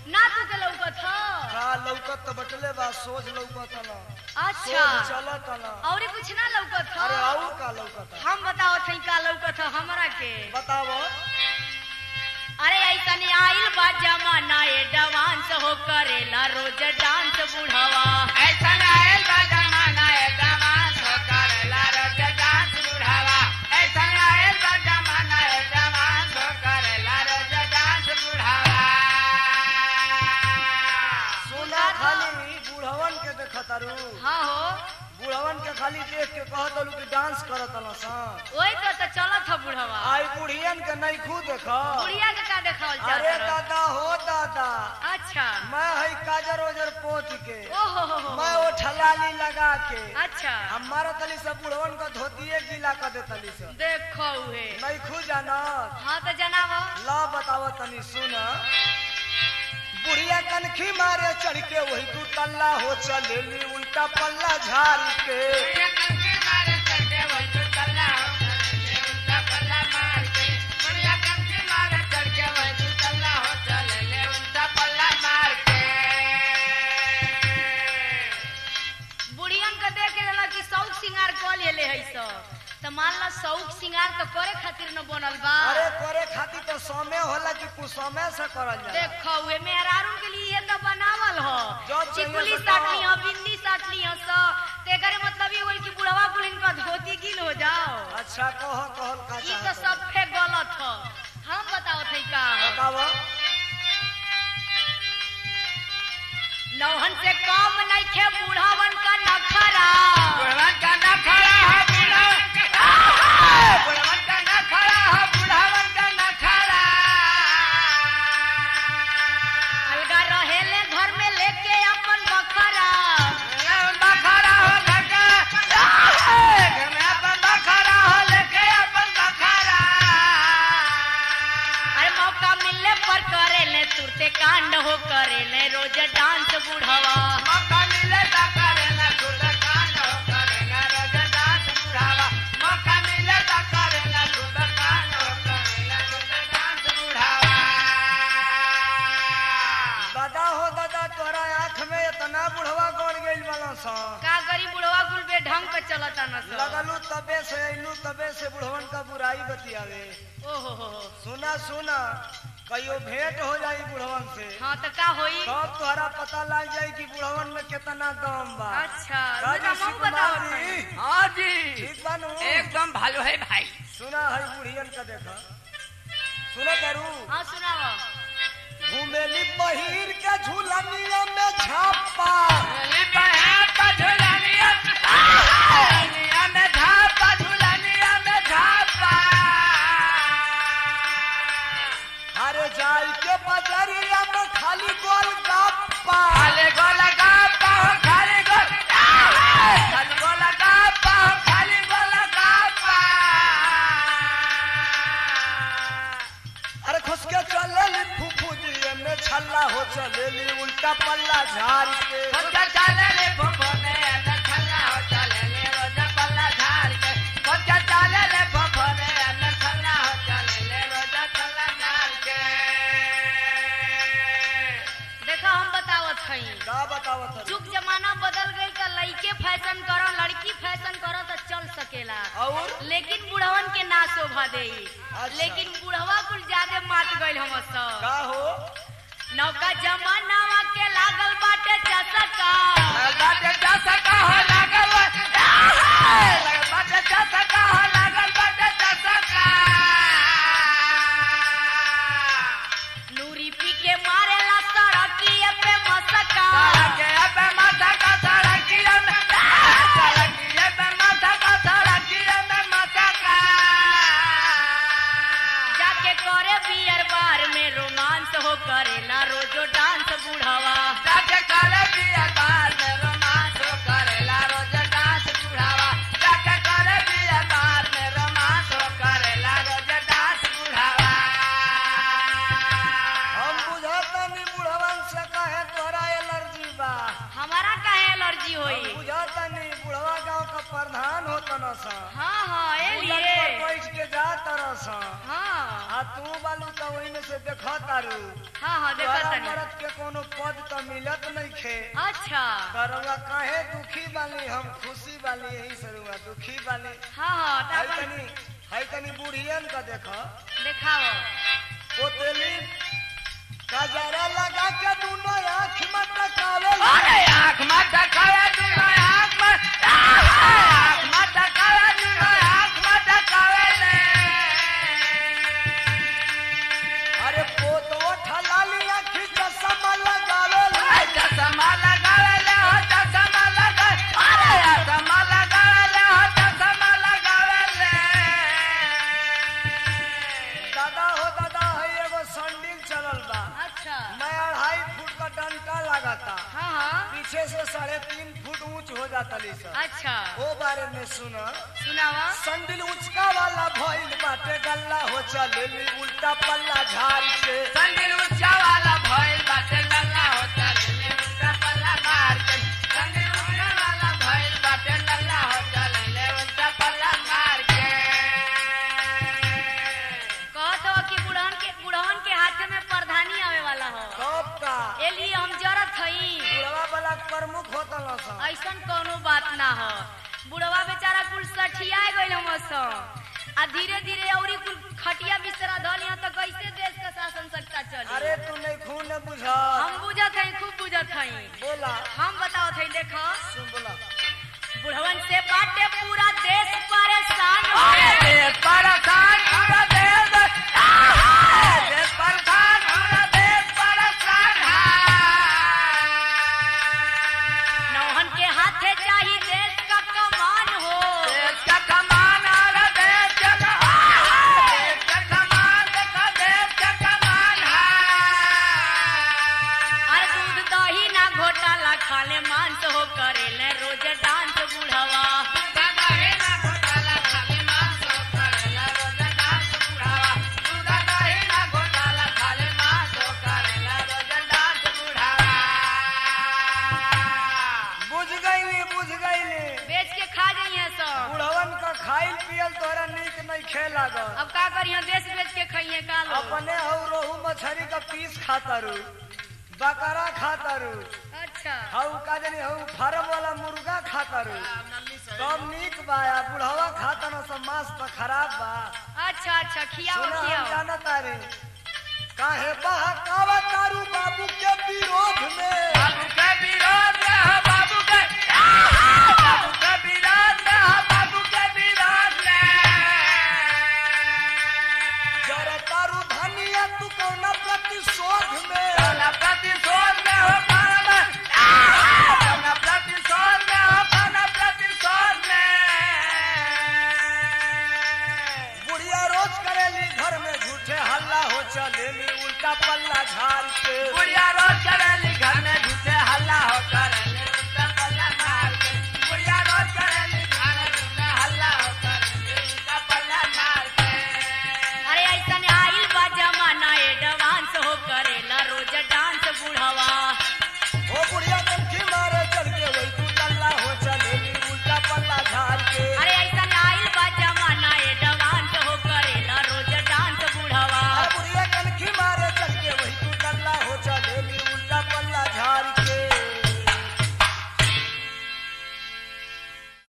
ना तू के लौकत ह का लौकत तो बटले बा सोच लौकत न अच्छा सोच चलत न और कुछ ना लौकत ह अरे और का लौकत हम बताओ थई का लौकत ह हमरा के बताओ अरे ऐसन आइल बा जमाना ए डांस हो करेला रोज डांस बुढ़वा ऐसा आयल बा जमाना ए जवान हो करेला रोज डांस बुढ़ावा ऐसा आयल बा जमाना ए जवान हो करेला रोज डांस बुढ़ावा सुना खाली बुढ़वन के देखत अरु हाँ हो बुढ़वन के खाली देख के कहत अरु कि डांस करत न सा वही तो तो चलत ह बुढ़वा आई बुढ़ियन के नहीं खुद देख बुढ़िया के का देखावल अरे चाहत रह? दादा हो दादा अच्छा मैं हई काजर ओजर पोत के ओहो हो हो मैं वो ठलाली लगा के अच्छा हमारा तली सब बुढ़वन का धोतिए गीला कर दे तली सब देखो उहे नहीं खु जानत हाँ तो जनाब ला बताव तनी सुन बुढ़िया कनखी मारे चढ़ के वही तू तल्ला हो चलेली उल्टा पल्ला झाड़ के ये कंके मारे चढ़के वही तो चला हो चले उल्टा पल्ला मार के बढ़िया कंके मारे चढ़के वही तो चला हो चले उल्टा पल्ला मार के बुढ़ियन के देख के रहला कि शौक सिंगार कर लेले है सब तो मान ला शौक सिंगार तो करे खातिर न बनल बा अरे करे खातिर तो समय होला कि कुछ समय से करल जाला देखो उहे मेहरारू के लिए ये तो बनावल हो जो चाहिए चिकुली सो साट कहो। ली हो बिंदी साट ली हो सो तेकरे मतलब ये होल कि बुढ़वा बुढ़िन का धोती गिल हो जाओ अच्छा कह कहल का ई तो चाहत सब फे गलत हो हम बताओ थे का बताव नौहन से कम नहीं थे बुढ़ावन का नखरा बुढ़वन का ना खड़ा है बुढ़वन का बुढ़वन का ना खड़ा है बुढ़वन का ना खड़ा अलगा रहेले घर में लेके अपन बखरा बखरा हो लगे घर में अपन बखरा हो लगे अपन बखरा अरे मौका मिलने पर करेले तुरते कांड हो करेले रोज डांस बुढ़वा मौका मिले तो करेला खुद कांड हो करेला रोज डांस बुढ़ावा मौका मिले तो करेला खुद कांड हो करेला रोज डांस बुढ़ावा दादा हो दादा तोरा आँख में इतना बुढ़वा गड़ गइल वाला सा का गरीब बुढ़वा कुल बे ढंग के चलता न सब लगलू तबे से अइलू तबे से बुढ़वन का बुराई बतियावे ओहो हो हो सुना सुना कहियो भेंट हो जाई बुढ़वन से हाँ तो का होई तब तोहरा पता लग जाई कि बुढ़वन में कितना दम बा अच्छा राजू हम बताओ सुकुमार जी हाँ जी ठीक बानू एकदम भालो है भाई सुना है बुढ़ियन का देखा सुना करू हाँ सुनाओ घूमेली पहिर के झूलनिया में छापा झूली बहन का झूलनिया झूलनिया में झापा झूलनिया में झापा अरे जाई के बजरिया में खाली गोल गप्पा खाली गोल गप्पा हो खाली गोल खाली गोल गप्पा हो खाली गोल गप्पा अरे खुश के चलेली फूफू जी में छल्ला हो चलेली उल्टा पल्ला झाड़ के बच्चा चले ले फुफने न खल्ला हो चले ले रोजा पल्ला झाड़ के बच्चा चले ले फुफने न खल्ला हो चले ले रोजा पल्ला झाड़ के देखो हम बतावत हई का बतावत हरी? जुग जमाना बदल गई तो लड़के फैशन करो लड़की फैशन करो तो चल सकेला और लेकिन बुढ़वन के ना शोभा दे अच्छा। लेकिन बुढ़वा कुल ज्यादा मात गइल हम सब का हो नौका जमानावा के लागल बाटे चसका बाटे जा सका हो लागल बा- बाटे जा सका हो लागल बाटे जा सका नूरी पी के मारेला सड़किए पे मसका सड़किया पे माथा का सड़किया में सड़किया पे माथा का सड़किया में माथा का जाके करे बियर बार में रोमांस हो करेला रोजो डांस बुढ़वा जाके करे बिया बार में रोमांस हो करेला रोज डांस बुढ़ावा जाके करे बिया बार में रोमांस हो करेला रोज डांस बुढ़ावा हम बुझाता नहीं बुढ़वन से कहे तोरा एलर्जी बा हमारा काहे एलर्जी हम होई बुझाता नहीं बुढ़वा गांव का प्रधान होता न सा हाँ हाँ ए उलट लिए पर बैठ के जा तरह सा हाँ आ तू बालू तो वही में से देखा तारू हाँ हाँ देखा तोहरा तनी मरद के कोनो पद तो मिलत नहीं खे अच्छा करवा काहे दुखी बाली हम खुशी बाली यही सरुआ दुखी बाली हाँ हाँ तो हाय अपन तनी हाय तनी बुढ़ियन का देखा देखाओ पोतेली गजरा लगा के दूनो आँख में टकावे अरे आँख मत दिखावे दुनो आँख मत आँख मत दिखावे दुनो आँख मत दिखावे ले अरे पोतवा ठलाली आँखी चश्मा लगावे ए चश्मा लगावे ले हो चश्मा लगा अरे चश्मा लगावे ले हो चश्मा लगावे ले दादा हो दादा है एगो संडिल चलल बा अच्छा मैं अढ़ाई फुट का डंटा लगाता हाँ हाँ पीछे से साढ़े तीन फुट ऊंच हो जाता ली सर अच्छा ओ बारे में सुना सुनावा संडिल उचका वाला भइल बाटे गल्ला हो चलेली उल्टा पल्ला झाड़ के संदिल ऊंचा वाला भइल बाटे लल्ला होता ले उल्टा पल्ला मार के संदिल ऊंचा वाला भइल बाटे लल्ला होता ले उल्टा पल्ला मार के कहत हो कि बुढ़वन के बुढ़वन के हाथ में प्रधानी आवे वाला हो कब का ए लिए हम जरत हई बुढ़वा वाला प्रमुख होता ना सा ऐसन कोनो बात ना हो बुढ़वा बेचारा कुल सठिया गइल हम आ धीरे धीरे औरी कुल खटिया बिस्तरा धल यहाँ तो कैसे देश का शासन सत्ता चली अरे तू नहीं खून ने बुझा हम बुझत हई खूब बुझत हई बोला हम बताओ हई देखो सुन बोला बुढ़वन से बाटे पूरा देश परेशान अरे है देश परेशान पूरा देश आहा! देश परेशान पूरा देश परेशान है नौहन के हाथे चाहिए देश का कमान हो देश का कमान और देश का कमान देश का कमान देखो देश का कमान और है दूध दही ना घोटाला खाले मांस हो करेले रोज डांस बुढ़वा दूधा दही ना घोटाला खाली मांस हो करेला रोज डांस बुढ़ावा दूधा दही ना घोटाला खाली मांस हो करेला रोज डांस बुढ़ावा बुझ गईली बुझ गईली बेच के खा जाइए सब बुढ़वन का खाइल पियल तोरा नीक नहीं खे लागल अब का करिए देश बेच के खाइए का लो अपने हऊ रोहू मछली का पीस खाता रू बकरा खाता रू अच्छा हऊ का जनी हऊ फार्म वाला मुर्गा खाता रू कम नीक बा या बुढ़वा खाता ना सब मांस तो खराब बा अच्छा अच्छा खियाओ सुना हम खियाओ जाना तारे काहे बहकावा तारू बाबू के विरोध में बाबू के विरोध में हो बाबू के आहा! बाबू के विरोध में हो बाबू के विरोध में जरा तारू धनिया तू कौना प्रतिशोध में कौना प्रतिशोध में हो कौना आहा! कौना प्रतिशोध में हो कौना प्रतिशोध में बुढ़िया रोज करेली घर में झूठे हल्ला हो चलेली उल्टा पल्ला झाड़ के बुढ़िया रोज करेली घर में झूठे हल्ला हो कर